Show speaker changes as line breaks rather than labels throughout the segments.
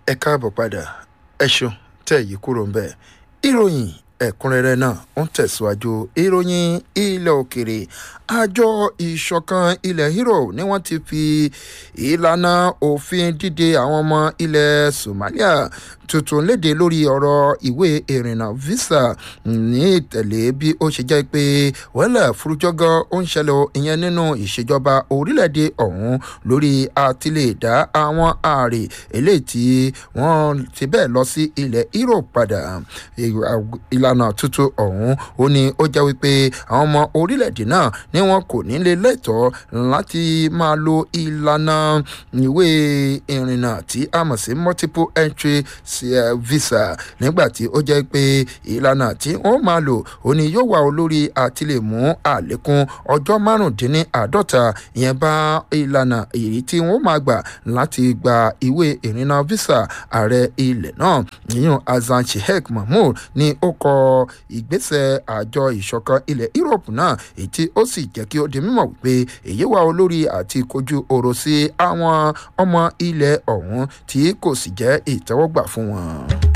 ẹ káàbọ̀ padà ẹ ṣeun tẹ̀ yìí kúrò ń bẹ̀ ìròyìn ẹ̀kúnrẹ́rẹ́ náà ń tẹ̀síwájú ìròyìn ilẹ̀ òkèrè àjọ ìṣọ̀kan ilẹ̀ Europe ni wọ́n ti fi ìlànà òfin dídè àwọn ọmọ ilẹ̀ Somalia tuntun léde lórí ọ̀rọ̀ ìwé ìrìnnà visa ní ìtẹ̀lé bí ó ṣe jẹ́ pé wẹ́lẹ̀ fúrújọ́gọ́ ó ń ṣẹlẹ̀ ìyẹn nínú ìṣèjọba orílẹ̀-èdè ọ̀hún lórí àtìlẹ́dá àwọn ààrẹ eléyìí tí wọ́n ti bẹ́ẹ̀ lọ sí ilẹ̀ Europe padà ìlànà tuntun ọ̀hún ó ní ó jẹ́ wípé àwọn ọmọ orílẹ̀-èdè náà ni wọn kò ní lè lẹ́tọ̀ọ́ láti máa lo ìlànà ìwé ìrìnnà tí a mọ̀ sí multiple entry visa nígbà tí ó jẹ́ pé ìlànà tí wọ́n máa lò ó ní yóò wà olórí àti lè mú àlékún ọjọ́ márùndínláàádọ́ta ìyẹn bá ìlànà èyí tí wọ́n máa gbà láti gba ìwé ìrìnnà visa ààrẹ ilẹ̀ náà yíyan Hassan Sheikh Mahmoud ni ó kọ ìgbésẹ̀ àjọ ìṣọ̀kan ilẹ̀ Europe náà èyí tí ó sì jẹ́ kí ó di mímọ̀ wípé èyí wà olórí àti kojú ọ̀rọ̀ sí àwọn ọmọ ilẹ̀ ọ̀hún tí kò sì jẹ́ ìtẹ́wọ́gbà fún wọn.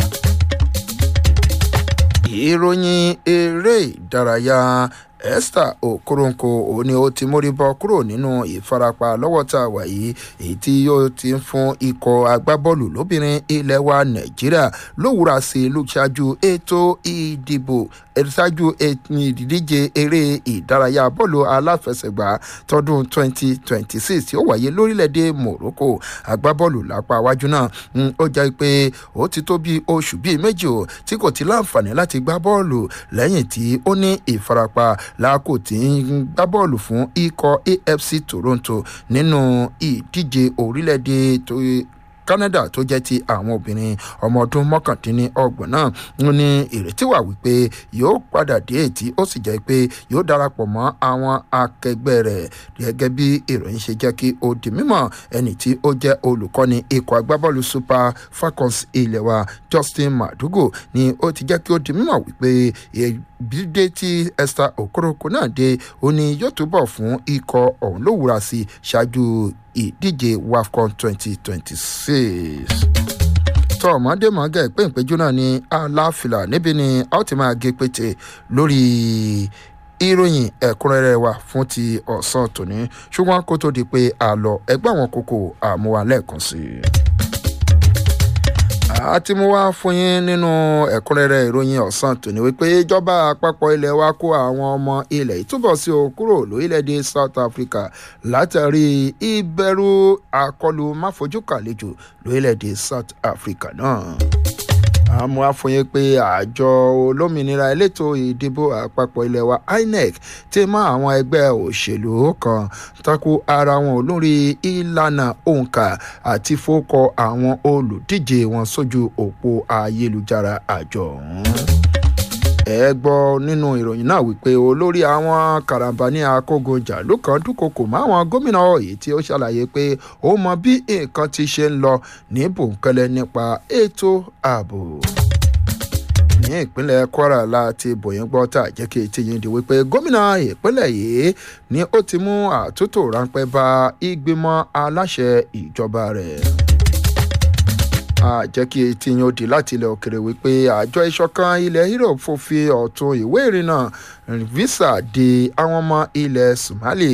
ìròyìn eré ìdárayá Esther Okoronkwo òun ni ó ti mórí bọ́ kúrò nínú ìfarapa lọ́wọ́ tá a wà yìí èyí tí yóò ti ń fún ikọ̀ agbábọ́ọ̀lù lóbìnrin ilẹ̀ wa Nàìjíríà lówùúra sí i lóṣáájú ètò ìdìbò ṣáájú ìdíje eré ìdárayá bọ́ọ̀lù aláfẹsẹ̀gbá tọdún 2026 tí ó wáyé lórílẹ̀‐èdè Morocco agbábọ́ọ̀lù lápá iwájú náà ó jẹ́ pé ó ti tó bí oṣù bíi méjì o tí kò ti láǹfààní láti gbá bọ́ọ̀lù lẹ́yìn tí ó ní ìfarapa láàkó tí ń gbá bọ́ọ̀lù fún ikọ̀ AFC Toronto nínú ìdíje orílẹ̀-èdè Canada tó jẹ́ ti àwọn obìnrin ọmọ ọdún mọ́kàndínlọ́gbọ̀n náà ń ní ìrètí wà wípé yóò padà dé ètí ó sì jẹ́ pé yóò darapọ̀ mọ́ àwọn akẹgbẹ́ rẹ̀ gẹ́gẹ́ bí ìròyìn ṣe jẹ́ kí ó di mímọ̀ ẹni tí ó jẹ́ olùkọ́ni ikọ̀ agbábọ́ọ̀lù Super Falcons ilẹ̀ wa Justin Madugu ni ó ti jẹ́ kí ó di mímọ̀ wípé bídé tí Esther Okoronkwo náà dé ó ní yóò túbọ̀ fún ikọ̀ ọ̀hún lówùúra sí ṣáájú ìdíje WAFCON twenty twenty six tọ́ ọ̀mọ́dé mọ́gà ìpéǹpéjú náà ní aláfìlà níbi ni a ó ti máa gé pété lórí ìròyìn ẹ̀kúnrẹ́rẹ́ wa fún ti ọ̀sán tòní ṣùgbọ́n kó tó di pé a lọ ẹgbẹ́ àwọn kókó àmúwa lẹ́ẹ̀kan sí i àti mo wá fún yín nínú ẹ̀kúnrẹ́rẹ́ ìròyìn ọ̀sán tòní wípé ìjọba àpapọ̀ ilẹ̀ wa kó àwọn ọmọ ilẹ̀ ìtúbọ̀ sí o kúrò lórílẹ̀‐èdè South Africa látàrí ìbẹ̀rù àkọlù máfojúkàlejò lórílẹ̀‐èdè South Africa náà àmọ́ àfọyín pé àjọ olómìnira elétò ìdìbò àpapọ̀ ilẹ̀ wa INEC ti mọ àwọn ẹgbẹ́ òṣèlú kan tako ara wọn lórí ìlànà òǹkà àti fọ́kọ àwọn olùdíje wọn sójú òpó ayélujára àjọ ọ̀hún ẹ gbọ́ nínú ìròyìn náà wípé olórí àwọn karambani akógunjà ló kan dúnkokò máwọn gómìnà èyí tí ó ṣàlàyé pé ó mọ bí nǹkan ti ṣe ń lọ ní bòńkẹ́lẹ́ nípa ètò ààbò ní ìpínlẹ̀ Kwara láti bòyìn gbọ́ tá jẹ́ kí etí yín di wípé gómìnà ìpínlẹ̀ yìí ni ó ti mú àtúntò ráńpẹ́ bá ìgbìmọ̀ aláṣẹ ìjọba rẹ̀ jẹ́ kí etí yín ó di láti ilẹ̀ òkèrè wípé àjọ ìṣọ̀kan ilẹ̀ Europe fòfin ọ̀tun ìwé ìrìnnà visa de àwọn ọmọ ilẹ̀ Somali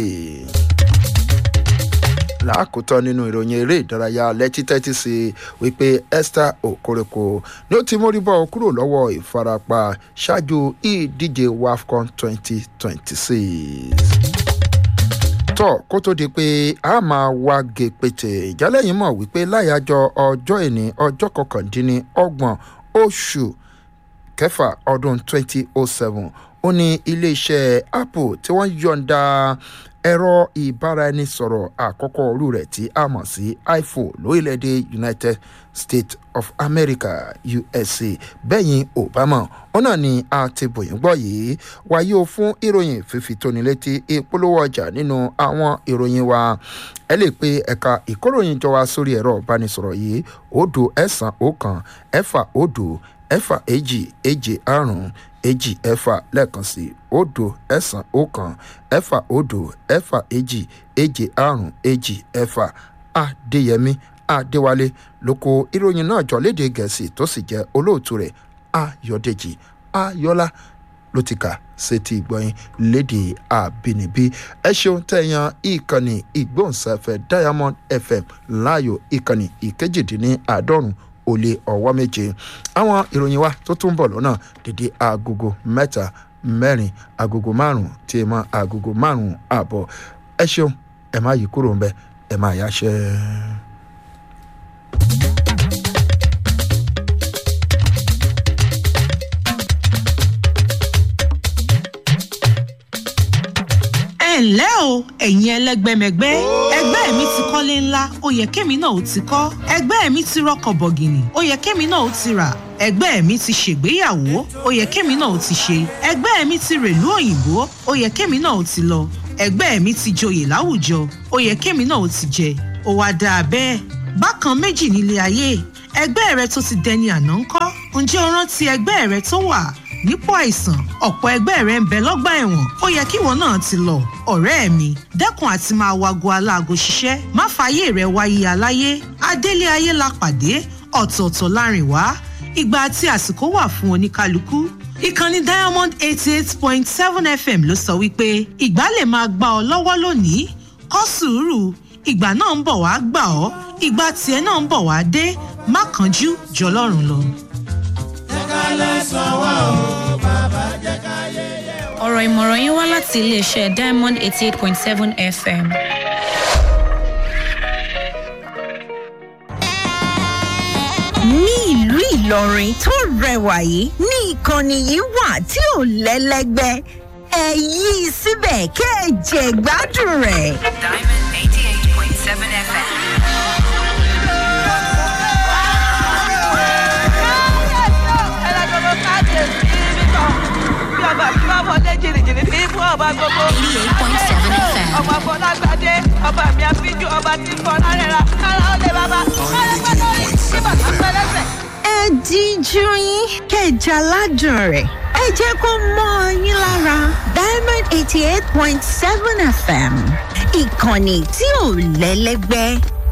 lákòótọ́ nínú ìròyìn eré ìdárayá lẹ́tí tẹ́tí sí wípé Esther Okoronkwo ni ó ti mórí bọ́ kúrò lọ́wọ́ ìfarapa ṣáájú ìdíje WAFCON twenty twenty six tọ́ kó tó di pé a máa wá gé pété ìjálẹ̀yìn mọ̀ wípé láyàjọ ọjọ́ ìní ọjọ́ kọkàndínlọ́gbọ̀n oṣù kẹfà ọdún twenty oh seven ó ní iléeṣẹ́ Apple tí wọ́n yọ̀ǹda ẹ̀rọ ìbáraẹnisọ̀rọ̀ àkọ́kọ́ orú rẹ̀ tí a mọ̀ sí iPhone lórílẹ̀‐èdè United States of America USA bẹ́yìn Obama ó náà ni a ti bòyìn gbọ́ yìí wáyé o fún ìròyìn fífi tóni létí ìpolówó ọjà nínú àwọn ìròyìn wa ẹ lè pe ẹ̀ka ìkóròyìn jọ wá sórí ẹ̀rọ ìbánisọ̀rọ̀ yìí òdo ẹ̀sán ọ̀kan ẹ̀fà òdo ẹ̀fà èjì èjì àrùn èjì ẹ̀fà lẹ́ẹ̀kan sí òdo ẹ̀sán ọ̀kan ẹ̀fà òdo ẹ̀fà èjì èjì àrùn èjì ẹ̀fà adéyẹmí adéwálé ló kó ìròyìn náà jọ léde gẹ̀ẹ́sì tó sì jẹ́ olóòtú rẹ̀ ayọ̀dèjì ayọ́lá ló ti kà sétí ìgbọ̀yìn léde àbínibí ẹ ṣeun tẹ̀yàn ìkànnì ìgbóhùnsáfẹ́ diamond fm láàyò ìkànnì ìkejìdínláàádọ́rùn ó lé ọwọ́ méje àwọn ìròyìn wa tó tún bọ̀ lọ́nà dédé agogo mẹ́ta mẹ́rin agogo márùn-ún tí ẹ mọ agogo márùn-ún ààbọ̀ ẹ ṣeun ẹ má yí kúrò ń bẹ ẹ má yáṣẹ́.
ẹ ǹlẹ́ o ẹ̀yin ẹlẹ́gbẹ́mẹgbẹ́ ẹgbẹ́ mi ti kọ́lé ńlá ó yẹ kémi náà ó ti kọ́ ẹgbẹ́ mi ti rọkọ̀ bọ̀gìnì ó yẹ kémi náà ó ti rà ẹgbẹ́ mi ti ṣègbéyàwó ó yẹ kémi náà ó ti ṣe ẹgbẹ́ mi ti rèlú òyìnbó ó yẹ kémi náà ó ti lọ ẹgbẹ́ mi ti joyè láwùjọ ó yẹ kémi náà ó ti jẹ ó wá dáa bẹ́ẹ̀ bákan méjì nílé ayé ẹgbẹ́ rẹ tó ti dẹni àná ńkọ́ ǹjẹ́ o rántí ẹgbẹ́ rẹ tó wà nípò àìsàn ọ̀pọ̀ ẹgbẹ́ rẹ̀ ń bẹ lọ́gbà ẹ̀wọ̀n ó yẹ kíwọ náà ti lọ ọ̀rẹ́ mi dẹ́kun àti máa wago aláago ṣiṣẹ́ má fààyè rẹ̀ wáyé aláyé adélé ayé la pàdé ọ̀tọ̀ọ̀tọ̀ láàrin wá ìgbà àti àsìkò wà fún oníkálukú ìkànnì diamond eighty eight point seven fm ló sọ wípé ìgbà lè máa gbà ọ lọ́wọ́ lónìí kọ́ sùúrù ìgbà náà ń bọ̀ wá gbà ọ́ ìgbà tiẹ̀ náà ń bọ̀ wá dé má kánjú jọlọ́run lọ.
ọ̀rọ̀ ìmọ̀ràn yín wá láti iléeṣẹ́ diamond eighty eight point seven fm.
ní ìlú ìlọrin tó rẹwà yìí ní ìkànnì yìí wà tí ò lẹ́lẹ́gbẹ́ ẹ yí i síbẹ̀ kẹ́ ẹ jẹ gbádùn rẹ̀.
Diamond 88.7 FM.
ọmọ afọlágbádé ọba mi àfijù ọba tí ń fọlá rẹ̀ ra kára ó lè bàbá kára gbọ́dọ̀ rí tí bàtà pẹ́lẹ́sẹ̀.
ẹ díjú yín kẹjà ládùn rẹ̀ ẹ jẹ́ kó mọ́ ọ yín lára diamond eighty eight point seven fm ìkànnì tí ò lẹ́lẹ́gbẹ́